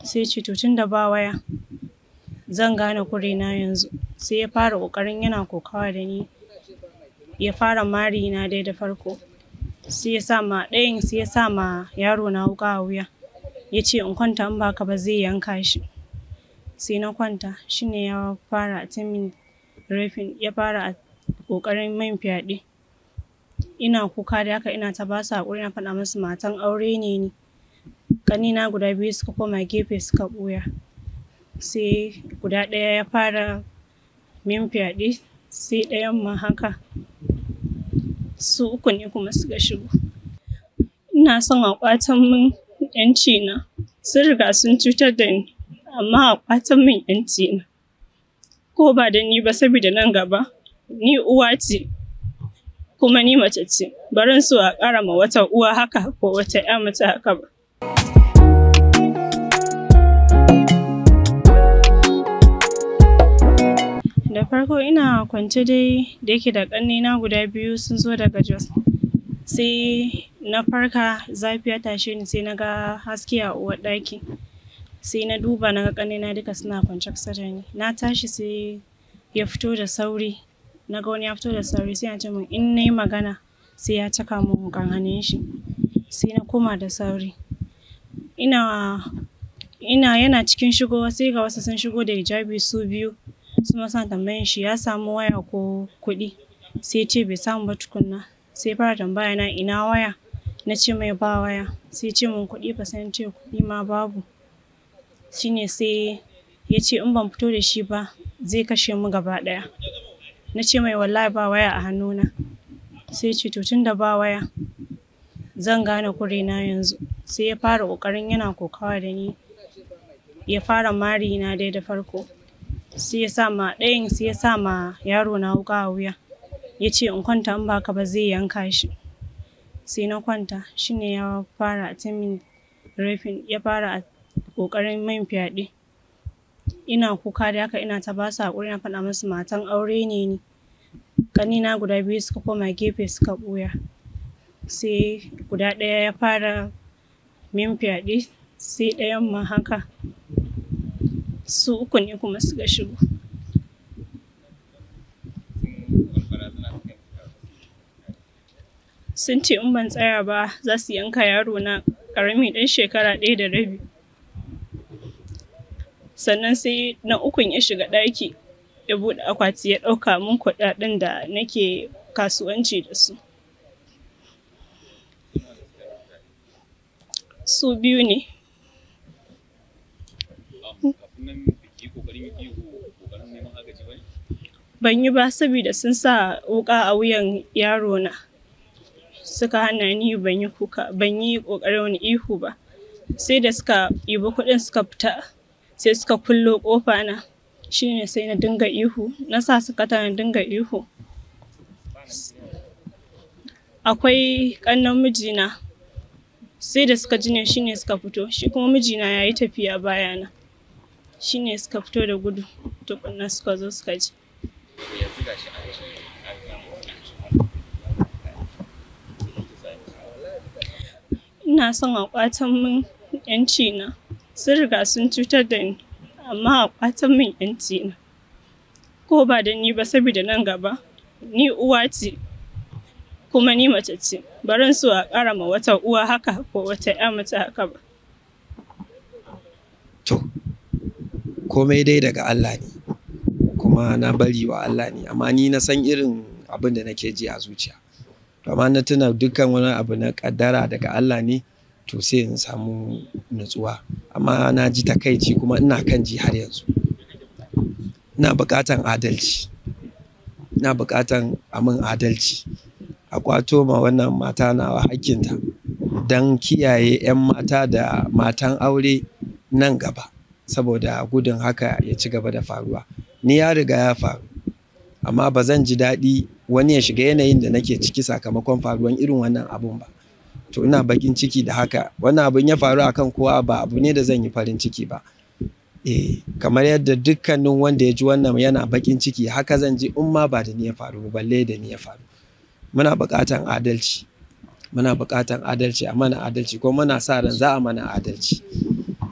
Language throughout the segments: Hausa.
sai ce to tun da ba waya zan gane kurena yanzu sai ya fara ƙoƙarin yana kokawa da ni ya fara mari na dai da farko sai ya sa ma ɗayan sai ya sa ma yaro na wuƙa a wuya ya ce in kwanta in baka ba zai yanka shi sai na kwanta shine ya fara attempting raping ya fara ƙoƙarin min fyaɗe ina kuka da haka ina ta basu haƙuri na faɗa musu matan aure ne ni ƙanina guda biyu suka koma gefe suka ɓuya sai guda ɗaya ya fara min fyaɗe sai ɗayan ma haka su uku ne kuma suka shigo ina son a ƙwatan min ƴanci na sun riga sun cutar da ni amma a ƙwatan min ƴanci na ko ba da ni ba saboda nan gaba ni uwa ce kuma ni mace ce barin so a ƙara ma wata uwa haka ko wata ƴa mace haka ba da farko ina kwance dai da yake da ƙannena guda biyu sun zo daga jos sai na farka zafi ya tashe ni sai na ga haske a uwar ɗaki sai na duba na ga ƙannena duka suna kwance kusa da ni na tashi sai ya fito da sauri na ga wani ya fito da sauri sai ya ce min in na yi magana sai ya caka min wuƙan hannun shi sai na koma da sauri ina ina yana cikin shigowa sai ga wasu sun shigo da hijabi su biyu su suna tambayan shi ya samu waya ko kuɗi sai ce bai samu ba tukunna sai fara tambaya na ina waya na ce mai ba waya sai ce min kuɗi fa sai ce kuɗi ma babu shine sai ya ce in ban fito da shi ba zai kashe mu gaba ɗaya na ce mai wallahi ba waya a hannuna sai ce to tun da ba waya zan gane kurena yanzu sai ya fara ƙoƙarin yana kokawa da ni ya fara mari na dai da farko sai ya sa ma ɗayan sai ya sa ma yaro na wuƙa a wuya ya ce in kwanta in baka ba zai yanka shi sai na kwanta shine ya fara attempting raping ya fara ƙoƙarin min fyaɗe ina kuka da haka ina ta basu haƙuri na faɗa musu matan aure ne ni ƙanina guda biyu suka koma gefe suka ɓuya sai guda ɗaya ya fara min fyaɗe sai ɗayan ma haka su uku ne kuma suka shigo sun ce in ban tsaya ba za su yanka yaro na ƙarami ɗan shekara ɗaya da rabi sannan sai na ukun ya shiga ɗaki ya buɗe akwati ya ɗauka min kuɗaɗen da nake kasuwanci da su su biyu ne ban yi ba saboda sun sa wuƙa a wuyan yaro na suka hana ni ban yi kuka ban yi ƙoƙarin wani ihu ba sai da suka ibi kuɗin suka fita sai suka kullo ƙofa na shine sai na dinga ihu na sa suka na dinga ihu akwai ƙannan mijina sai da suka ji ne shine suka fito shi kuma mijina ya yi tafiya bayana shine suka fito da gudu tukunna suka zo suka ji ina son a ƙwatan min yanci na sun riga sun cutar da ni amma a ƙwatan min yanci na ko ba da ni ba saboda nan gaba ni uwa ce kuma ni mace ce barin so a ƙara ma wata uwa haka ko wata ƴa mace haka ba to komai dai daga Allah ne kuma na bari wa Allah ne amma ni na san irin abin da nake ji a zuciya to amma na tuna dukkan wani abu na kaddara daga Allah ne to sai in samu nutsuwa amma na ji takaici kuma ina kan ji har yanzu ina buƙatan adalci ina buƙatan amin adalci a kwato ma wannan mata nawa hakkinta don kiyaye 'yan mata da matan aure nan gaba saboda gudun haka ya ci gaba da faruwa ni ya riga ya faru amma ba zan ji daɗi wani ya shiga yanayin da nake ciki sakamakon faruwan irin wannan abun ba to ina bakin ciki da haka wannan abun ya faru akan kowa ba abu ne da zan yi farin ciki ba eh kamar yadda dukkanin wanda ya ji wannan yana bakin ciki haka zan ji in ma ba da ni ya faru balle da ni ya faru muna buƙatan adalci muna buƙatan adalci a mana adalci ko muna sa ran za a mana adalci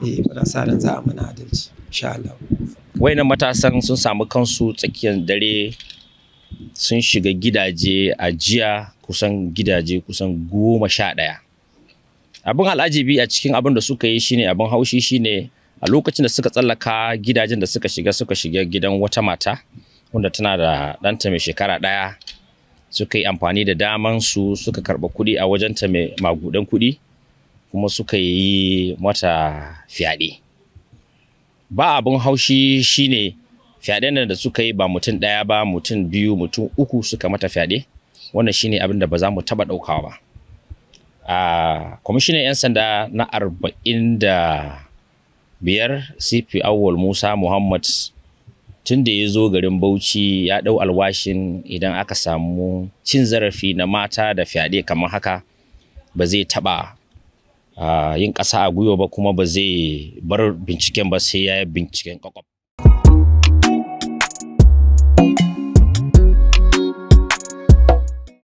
eh muna sa ran za a mana adalci insha Allah wayannan matasan sun samu kansu tsakiyar dare sun shiga gidaje a jiya kusan gidaje kusan goma sha ɗaya abin al'ajibi a cikin abin da suka yi shine abin haushi shine a lokacin da suka tsallaka gidajen da suka shiga suka shiga gidan wata mata wanda tana da ɗanta mai shekara ɗaya suka yi amfani da daman su suka karɓa kuɗi a wajenta mai magudan kuɗi kuma suka yi mata fyaɗe ba abin haushi shine fyaɗen da suka yi ba mutum ɗaya ba mutum biyu mutum uku suka mata fyaɗe wannan shine abin da ba za mu taɓa ɗaukawa ba a kwamishinan 'yan sanda na arba'in da biyar cp awwal musa muhammad tun da ya zo garin bauchi ya ɗau alwashin idan aka samu cin zarafi na mata da fyaɗe kamar haka ba zai taɓa uh, yin ƙasa a gwiwa ba kuma ba zai bar binciken ba sai ya yi binciken kwakwaf